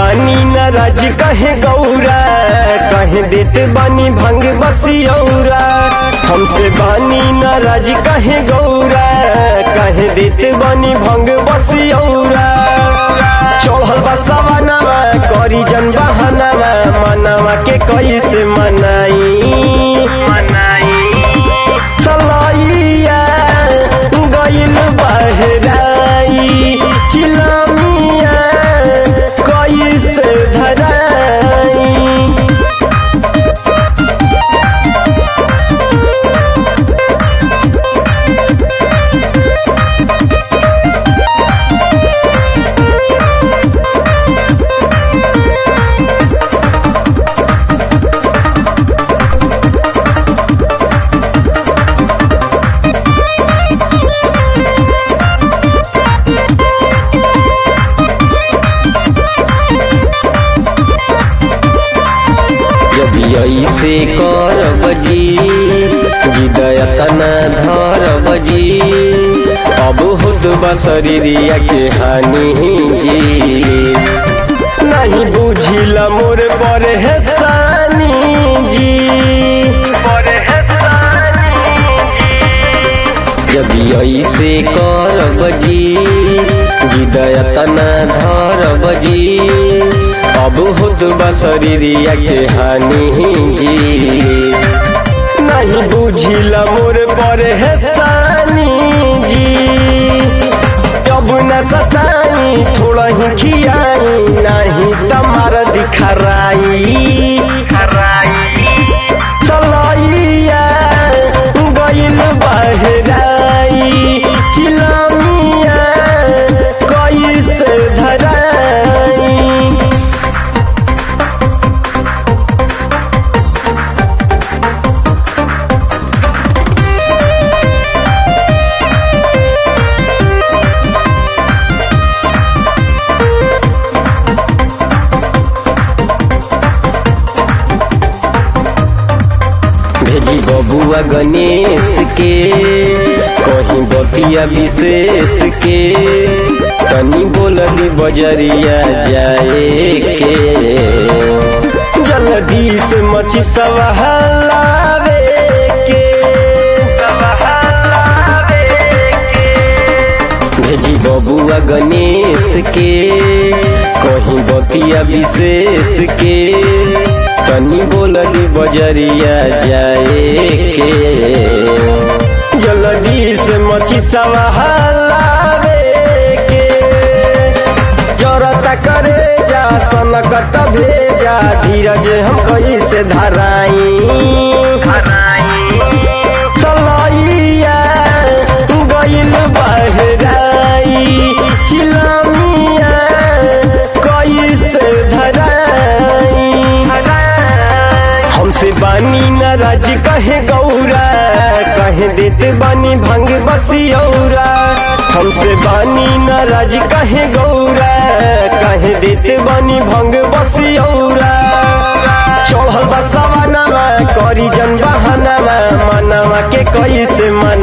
बानी नाराज कहे गौरा कहे देते बानी भंग बसियौरा हमसे बानी नाराज कहे गौरा कहे देते बानी भंग बसियौरा चढ़ल बा सवानावा करी जन बहानावा मनावा के कैसे मनाई चलैया गइल बहराई चिलमिया कैसे धराई जब ऐसे करब जी जिदयतना धरब जी अब होत बा शरीरिया के हानि जी नहीं बुझिला मोर पर है सानी जी जब ऐसे करब जी जिदयतना धरब जी अब होत बा शरीरिया के हानि जी नहीं बुझिला मोर पर है सानी जी जब न सताई थोड़ा ही खियाई नहीं तमार दिखराई चलैया गइल बहराई चिलमिया कैसे धराई भेजी बबुआ गणेश के कहीं बतिया विशेष के तनी बोल दी बजरिया जाए के जल्दी से मची सवहलावे के भेजी बबुआ गणेश के कहीं बतिया विशेष के तनी बोल दी बजरिया जाए के जल्दी से मची सवहलावे के जरता करे जा सनकत भेजा धीरज हम कैसे धराई चलैया गइल बहराई चिलमिया कैसे धराई हमसे बानी नाराज कहे गौरा कहे देते बानी भंग बसियौरा हमसे बानी नाराज कहे गौरा कहे देते बानी भंग बसियौरा चढ़ल बा सवानावा करी जन बहानावा मनावा के कैसे मन